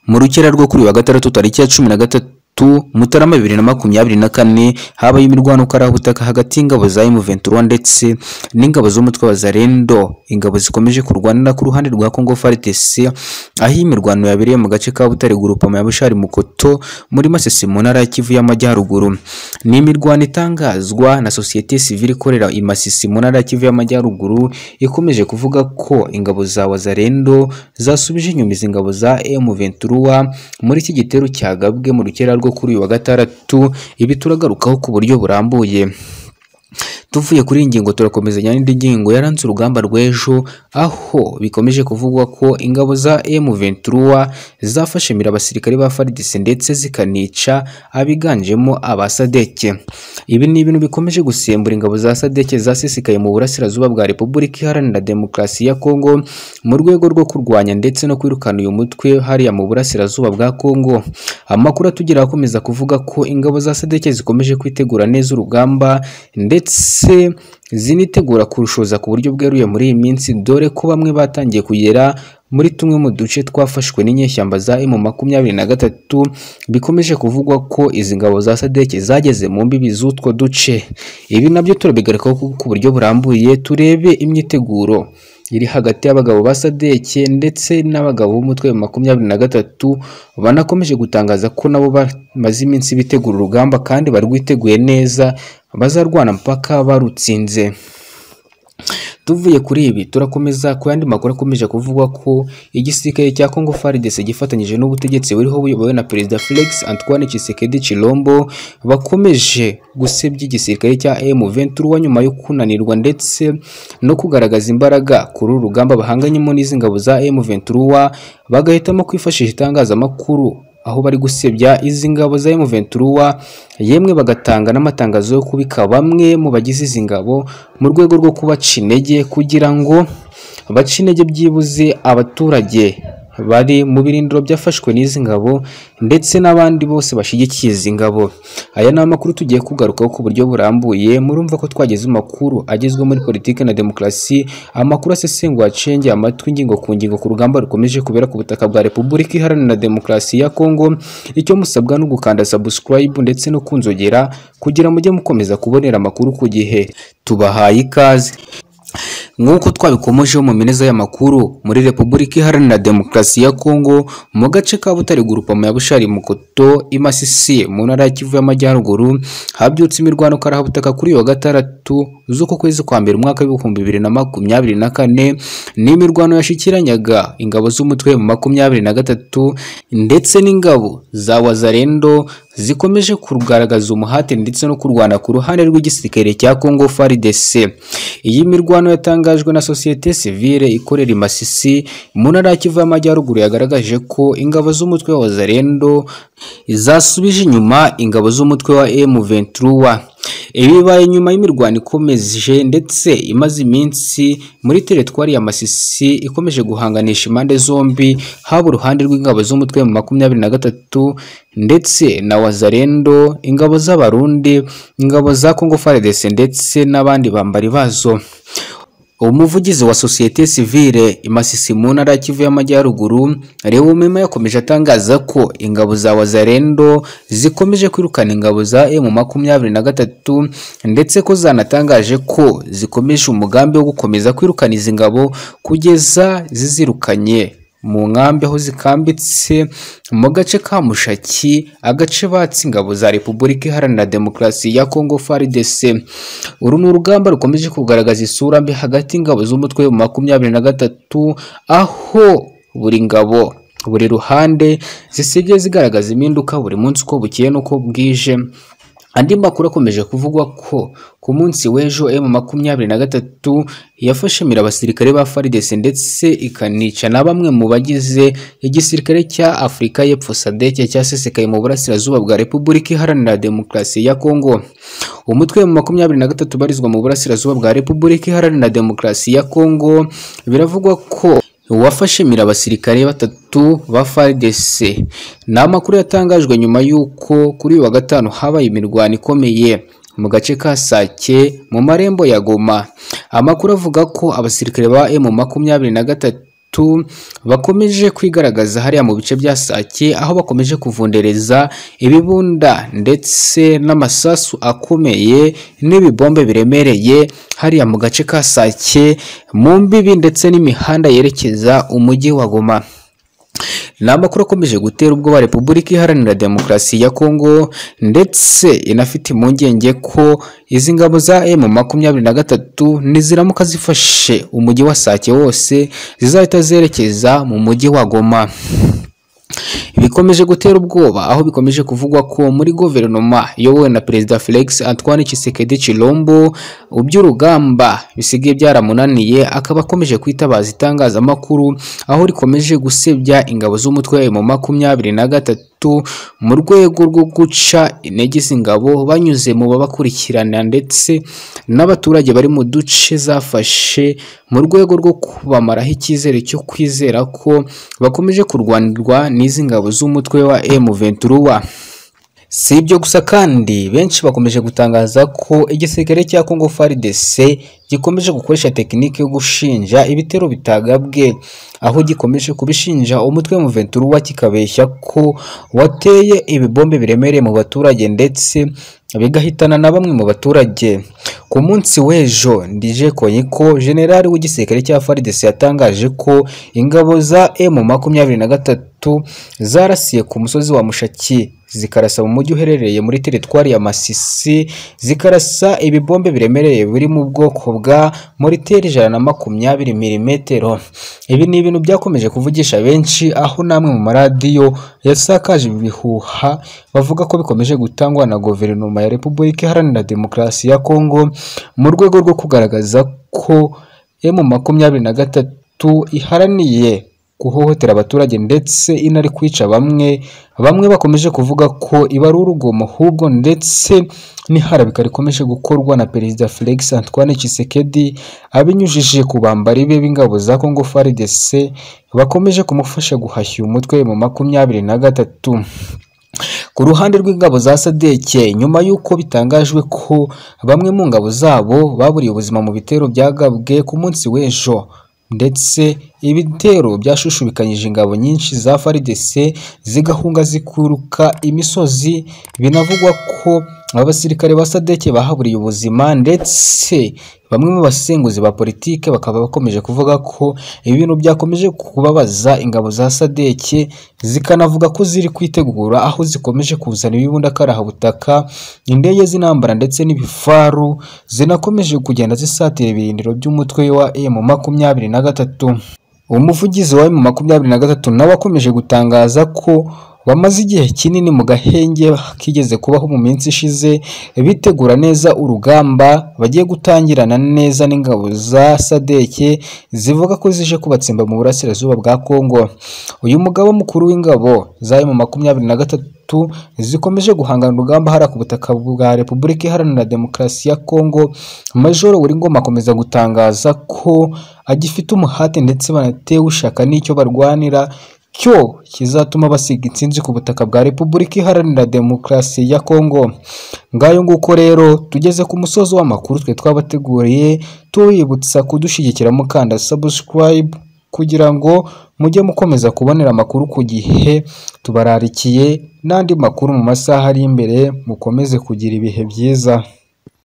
mu rukera rwo kuri uyu wa gatandatu tariki ya cumi na gatatu Mutarama bibiri na makumyabiri na kane habaye imirwano ukaraha ubutaka hagati y'ingabo za M23 ndetse n'ingabo z'umutwe wa Zarendo ingabo zikomeje kurwanira ku ruhande rwa Congo FARDC aho iyi mirwano yabereye mu gace ka Butare Groupement ya Bushari Mukoto muri Masisi mu ntara ya Kivu y'Amajyaruguru ni imirwano itangazwa na sosiyete sivile ikorera i Masisi mu ntara ya Kivu y'Amajyaruguru ikomeje kuvuga ko ingabo za Wazarendo zasubije inyuma izi ngabo za M23 muri iki gitero cyagabwe mu rukera rwo kuri uyu wa gatandatu ibi turagarukaho ku buryo burambuye tuvuye kuri iyi ngingo turakomezanya n'indi ngingo yaranze urugamba rw'ejo aho bikomeje kuvugwa ko ingabo za M23 zafashe mira abasirikare ba FARDC ndetse zikanica abiganjemo aba Sadeke ibi ni ibintu bikomeje gusembura ingabo za Sadeke zasesekaye mu burasirazuba bwa Repubulika Iharanira Demokarasi ya Kongo mu rwego rwo kurwanya ndetse no kwirukana uyu mutwe hariya mu burasirazuba bwa Kongo amakuru atugera akomeza kuvuga ko ingabo za Sadeke zikomeje kwitegura neza urugamba ndetse ndetse zinitegura kurushoza ku buryo bweruye muri iyi minsi dore ko bamwe batangiye kugera muri tumwe mu duce twafashwe n'inyeshyamba za M makumyabiri na gatatu bikomeje kuvugwa ko izi ngabo za Sadeke zageze mu mbibi z'utwo duce ibi nabyo turabigarukaho ku buryo burambuye turebe imyiteguro iri hagati y'abagabo ba Sadeke ndetse n'abagabo b'umutwe wa makumyabiri na gatatu banakomeje gutangaza ko nabo bamaze iminsi bitegura urugamba kandi barwiteguye neza bazarwana mpaka barutsinze tuvuye kuri ibi turakomeza ku yandi makuru akomeje kuvugwa ko igisirikare cya Congo FARDC gifatanyije n'ubutegetsi buriho buyobowe na Perezida Felix Antoine Tshisekedi Chilombo bakomeje gusebya igisirikare cya M23 nyuma yo kunanirwa ndetse no kugaragaza imbaraga kuri urugamba bahanganyemo n'izi ngabo za M23 bagahitamo kwifashisha itangazamakuru aho bari gusebya izi ngabo za M23 yemwe bagatanga n'amatangazo yo kubika bamwe mu bagize izi ngabo mu rwego rwo kubaca intege kugira ngo bace intege byibuze abaturage bari mu birindiro byafashwe n'izi ngabo ndetse n'abandi bose bashyigikiye izi ngabo aya ni amakuru tugiye kugarukaho ku buryo burambuye murumva ko twageze amakuru agezwe muri politiki na demokarasi amakuru asesengura acengeye amatwi ingingo ku ngingo ku rugamba rukomeje kubera ku butaka bwa repubulika iharanira demokarasi ya kongo icyo musabwa ni ugukanda subscribe ndetse no kunzogera kugira mujye mukomeza kubonera amakuru ku gihe tubahaye ikaze nk'uko twabikomojeho mu mineza y'amakuru muri repubulika iharanira demokarasi ya kongo mu gace ka butare gurupamo ya bushari mukoto imasisi mu ntara ya kivu y'amajyaruguru habyutse imirwano karahabutaka kuri uyu wa gatandatu z'uko kwezi kwa mbere umwaka w'ibihumbi bibiri na makumyabiri na kane ni imirwano yashyikiranyaga ingabo z'umutwe mu makumyabiri na gatatu ndetse n'ingabo za wazarendo zikomeje kugaragaza umuhate ndetse no kurwana ku ruhande rw'igisirikare cya Congo FARDC. Iyi mirwano yatangajwe na sosiyete sivile ikorera i Masisi mu ntara ya Kivu y'Amajyaruguru yagaragaje ko ingabo z'umutwe wa Zarendo zasubije inyuma ingabo z'umutwe wa M23 ibibaye nyuma y'imirwano ikomeje ndetse imaze iminsi muri teritwari ya Masisi ikomeje guhanganisha impande zombi haba uruhande rw'ingabo z'umutwe mu makumyabiri na gatatu ndetse na Wazarendo ingabo z'Abarundi ingabo za Congo FARDC ndetse n'abandi bambari bazo umuvugizi wa sosiyete sivile imasisi mu ntara ya kivu y'amajyaruguru Leo Mema yakomeje atangaza ko ingabo za wazarendo zikomeje kwirukana ingabo za M23 ndetse ko zanatangaje ko zikomeje umugambi wo gukomeza kwirukana izi ngabo kugeza zizirukanye mu nkambi aho zikambitse mu gace ka mushaki agace batse ingabo za repubulika iharanira demokarasi ya kongo FARDC uru ni urugamba rukomeje kugaragaza isura mbi hagati y'ingabo z'umutwe wa makumyabiri na gatatu aho buri ngabo buri ruhande zisigaye zigaragaza impinduka buri munsi uko bukeye n'uko bwije andi makuru akomeje kuvugwa ko ku munsi w'ejo M makumyabiri na gatatu yafashemira abasirikare ba FARDC ndetse ikanica na bamwe mu bagize igisirikare cya Afurika y'Epfo SADC cyasesekaye mu burasirazuba bwa Repubulika Iharanira Demokarasi ya Kongo umutwe wa makumyabiri na gatatu ubarizwa mu burasirazuba bwa Repubulika Iharanira Demokarasi ya Kongo biravugwa ko wafashemira abasirikare batatu ba FARDC ni amakuru yatangajwe nyuma y'uko kuri uyu wa gatanu habaye imirwano ikomeye mu gace ka Sake mu marembo ya Goma amakuru avuga ko abasirikare ba M makumyabiri na gatatu bakomeje kwigaragaza hariya mu bice bya Sake aho bakomeje kuvundereza ibibunda ndetse n'amasasu akomeye n'ibibombe biremereye hariya mu gace ka Sake mu mbibi ndetse n'imihanda yerekeza umujyi wa Goma ni amakuru akomeje gutera ubwoba repubulika iharanira demokarasi ya kongo ndetse inafite impungenge ko izi ngabo za emu makumyabiri na gatatu niziramuka zifashe umujyi wa sake wose zizahita zerekeza mu mujyi wa goma bikomeje gutera ubwoba aho bikomeje kuvugwa ko muri guverinoma yobowe na perezida Felix Antoine Tshisekedi Chilombo uby'urugamba bisigaye byaramunaniye akaba akomeje kwitabaza itangazamakuru aho rikomeje gusebya ingabo z'umutwe mu makumyabiri na gatatu mu rwego rwo guca intege izi ngabo banyuze mu babakurikirana ndetse n'abaturage bari mu duce zafashe mu rwego rwo kubamaraho icyizere cyo kwizera ko bakomeje kurwanirwa n'izi ngabo z'umutwe wa M23 si ibyo gusa kandi benshi bakomeje gutangaza ko igisirikare cya Congo FARDC gikomeje gukoresha tekinike yo gushinja ibitero bitagabwe aho gikomeje kubishinja umutwe wa M23 kikabeshya ko wateye ibibombe biremereye mu baturage ndetse bigahitana na bamwe mu baturage ku munsi w'ejo ndije konyiko generali w'igisirikare cya FARDC yatangaje ko ingabo za M makumyabiri na gatatu zarasiye ku musozi wa Mushaki zikarasa mu mujyi uherereye muri teritwari ya Masisi zikarasa ibibombe biremereye biri mu bwoko bwa moriteri ijana na makumyabiri milimetero ibi ni ibintu byakomeje kuvugisha benshi aho namwe mu maradiyo yasakaje ibihuha bavuga ko bikomeje gutangwa na guverinoma ya repubulika iharanira demokarasi ya kongo mu rwego rwo kugaragaza ko emu makumyabiri na gatatu iharaniye guhohotera abaturage ndetse inari kwica bamwe bamwe bakomeje kuvuga ko iba ari urugomo ahubwo ndetse n'iharabika rikomeje gukorwa na perezida Felix Antoine Tshisekedi abinyujije ku bambari be b'ingabo za Congo FARDC bakomeje kumufasha guhashya umutwe mu makumyabiri na gatatu ku ruhande rw'ingabo za sadeke nyuma y'uko bitangajwe ko bamwe mu ngabo zabo baburiye ubuzima mu bitero byagabwe ku munsi w'ejo ndetse ibitero byashushubikanyije ingabo nyinshi za FARDC zigahunga zikuruka imisozi binavugwa ko abasirikare ba sadeke bahaburiye ubuzima ndetse bamwe mu basenguzi ba politike bakaba bakomeje kuvuga ko ibintu byakomeje kubabaza ingabo za sadeke zikanavuga ko ziri kwitegura aho zikomeje kuzana ibibunda karahubutaka indege z'intambara ndetse n'ibifaru zinakomeje kugenda zisatira ibirindiro by'umutwe wa M makumyabiri na gatatu umuvugizi wa M makumyabiri na gatatu nawe akomeje gutangaza ko bamaze igihe kinini mu gahenge kigeze kubaho mu minsi ishize bitegura neza urugamba bagiye gutangirana neza n'ingabo za sadeke zivuga ko zije kubatsimba mu burasirazuba bwa kongo uyu mugabo mukuru w'ingabo za mu makumyabiri na gatatu zikomeje guhangana urugamba hariya ku butaka bwa repubulika iharanira demokarasi ya kongo majoro buri ngoma akomeza gutangaza ko agifite umuhate ndetse banatewe ushaka n'icyo barwanira cyo kizatuma basiga intsinzi ku butaka bwa repubulika iharanira demokarasi ya kongo ngayo nguko rero tugeze ku musozi w'amakuru twe twabateguriye tubibutsa kudushyigikira mukanda sabusikarayibu kugira ngo mujye mukomeza kubonera amakuru ku gihe tubararikiye n'andi makuru mu masaha ari imbere mukomeze kugira ibihe byiza